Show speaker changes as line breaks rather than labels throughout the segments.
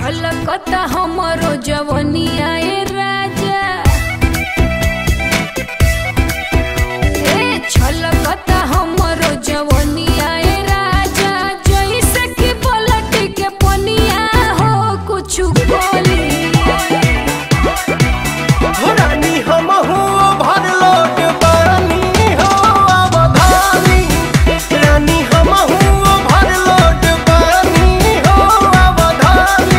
छलकता हमरो जवनिया ए राजा ए छलकता हमरो जवनिया ए राजा जैसे कि पलट के पनिया हो कुछ बोली
रानी हमहू भरलोट बानी हो अवधानी रानी हमहू भरलोट बानी हो अवधानी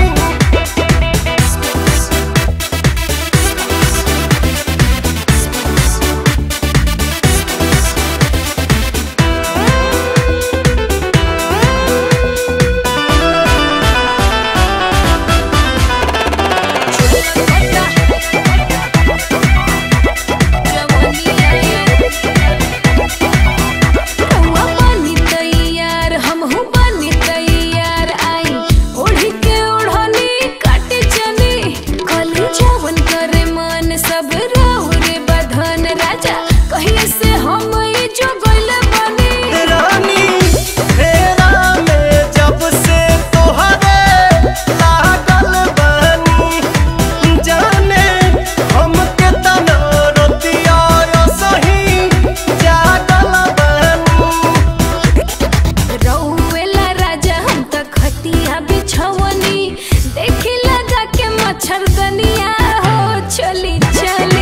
सब राहु रे बधन राजा कहीं से हम ई जो गइल बनी
रानी फेरा में जब से तोहरे लागल बानी जाने हमके तना रतिया सही जागल बानी
रउएला राजा हम त खटिया बिछवनी देखी लगा के मच्छरदनिया हो चली चली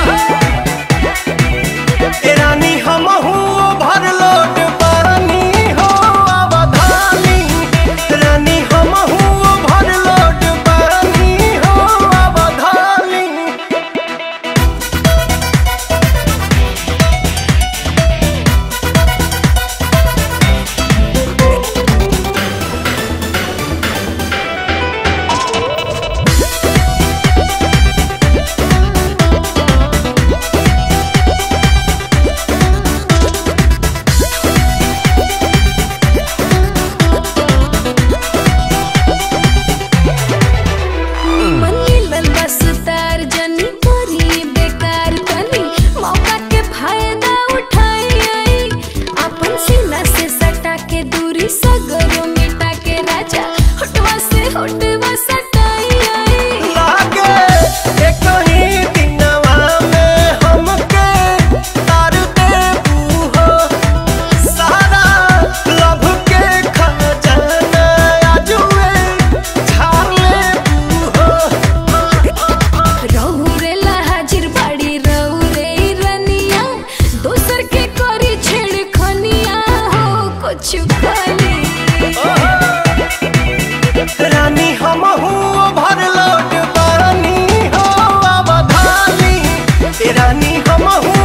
ए रानी हमहू भरलोट बानी हो अवधानी रानी हमहू भरलोट बानी हो अवधानी
मनीलन बस तार जनी करी बेकार तनी मौका के फायदा उठाई आई अपन सीना से सटा के दूरी सगरो मिटा के राजा होटवा से होटवा सटाई आई
लागे एक ही दिनवा में हमके तार देबू हो सारा लभ के खजाना आजुए झाड़ लेबू हो
रहुरेला हाजिर बाड़ी रहुरे रनिया दोसर के करी छेड़ खनिया हो कुछ खाली
रानी हमहू भरलोट बानी हो अवधानी रानी हमहू